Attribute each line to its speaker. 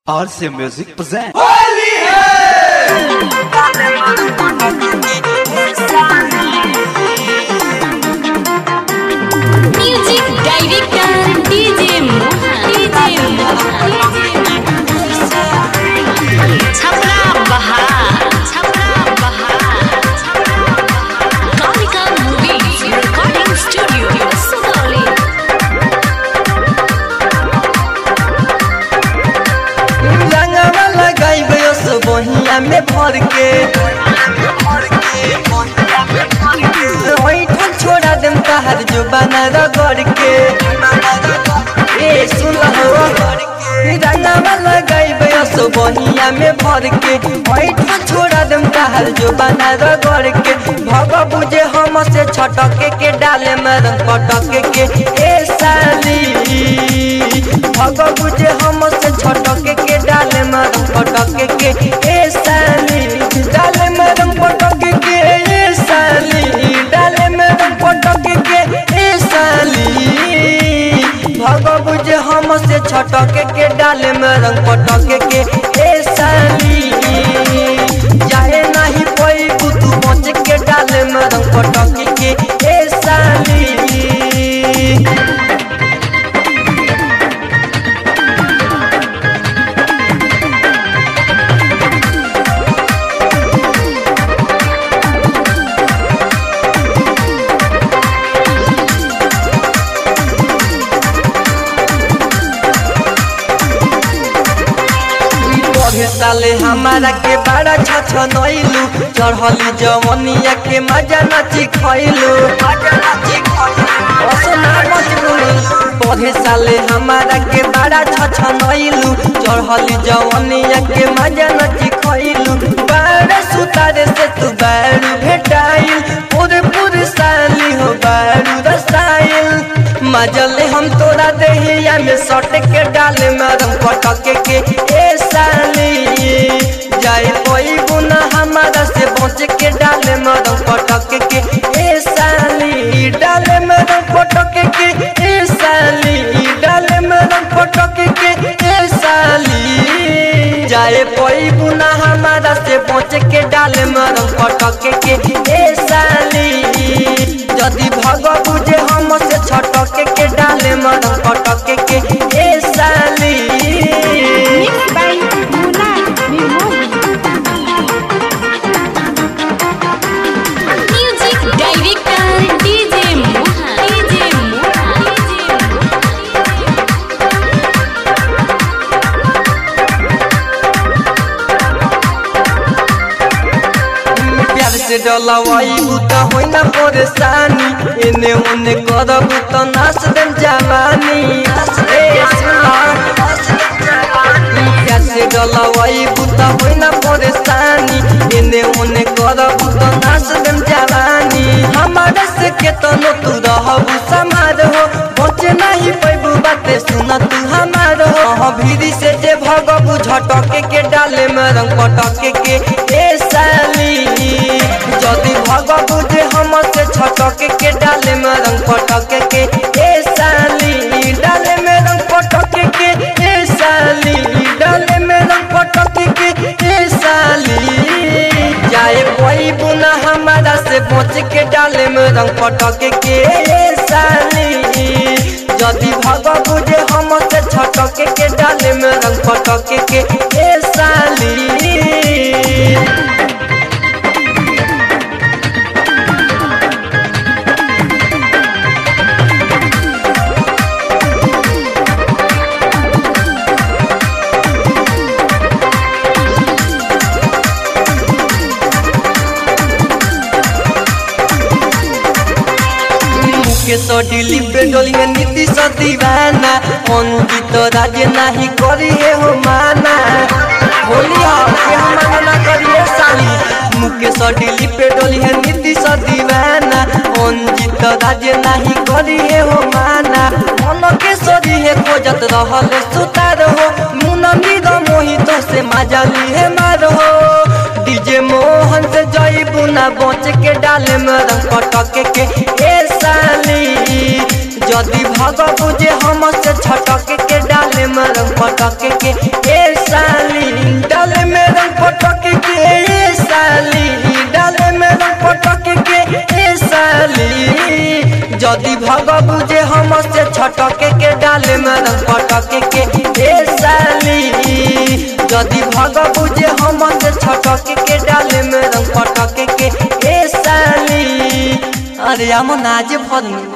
Speaker 1: RC Music presents.
Speaker 2: Music director DJ Mohan DJ Chhapra बहार छपरा बहार Kalika movies recording studio Sugauli
Speaker 3: रंगवा लगाइबे ओस बहिया में भर के ओइठन छोड़ा देम तहार जो बना रगड़ के ए सुन हो रंगवा लगाइबे ओस बहिया में भर के ओइठन छोड़ा देम तहार जो बना रगड़ के भग बुझे हम से छटके के डाले में रंग पटके के ए साली भग बुझे हम से छटके के डाले में रंग पटके के ए साली डाले में रंग पटके के ए साली डाले में रंग पटके के ए साली भग बुझे हम से छटके के डाले में रंग पटके के ए साली जाए नहीं कोई तू बच के डाले में रंग पटके के ए साली पढ़े साले हमारा के बड़ा छछ नइलू चढ़ली जवनिया के मजा नची खइलू पढ़े साले हमारा के बड़ा छछ नइलू चढ़ली जवनिया के मजा नची खइलू बारह सुतारे से तू बारू भेटाइल पूरे पूरे साली हो बारू रसाइल मजले हम तोरा देहिया में सट के डाले मरम पटके के ए साली जाए कोई गुना हमारा से बच के डाले मरम पटके के ए साली डाले मरम पटके के ए साली डाले मरम पटके के ए साली जाए कोई गुना हमारा से बच के डाले मरम पटके के ए साली यदि भग बुझे हम से छटके के डाले मरम पटके के ए साली
Speaker 2: Mixed by Mohan Music director DJ Mohan DJ Mohan
Speaker 3: प्यार से डलवाई त होइ ना परेशानी एने ओने करब त नाश देम जवानी ए सुना प्यार से डलवाई त होइ ना परेशानी एने ओने करब त नाश देम जवानी हमारे से केतनो तू रहबू समार हो बचे नहीं पैबू बाते सुन तू हमार हो हाँ भीरी से जे भगबू झटके के डाले में रंग पटके के ए साली जदि भगबू जे हम से छटके के डाले में रंग पटके के ए साली डाले में रंग पटके के ए साली डाले में रंग पटके के ए साली जाए कोई बुना हमारा से बच के डाले में रंग पटके के ए साली यदि भग बुझे हम से छटके के डाले में रंग पटके के ए साली के सडिली पेडोली में नीति स दीवाना अंकित राजे नाही करी हे हो माना होली के हम माना ना करिए साली मुके सडिली पेडोली है नीति स दीवाना अंकित राजे नाही करी हे हो माना मन के सरी हे खोजत रहल सुतार हो मुन मीर मोहित से माजली हे मार हो डीजे मोहन से जई बुना बच के डाले में रंग पटके के ए साली जदि भग बुझे हम से छटके के डाले में रंग पटके के ए साली पटक के ए साली डाले में रंग पटक के ए साली जदि भग बुझे हम से छटक के डाले में रंग पटक के ए साली जदि भग बुझे हम से छटक के डाले में रंग पटक के ए साली अरे हम नाज भर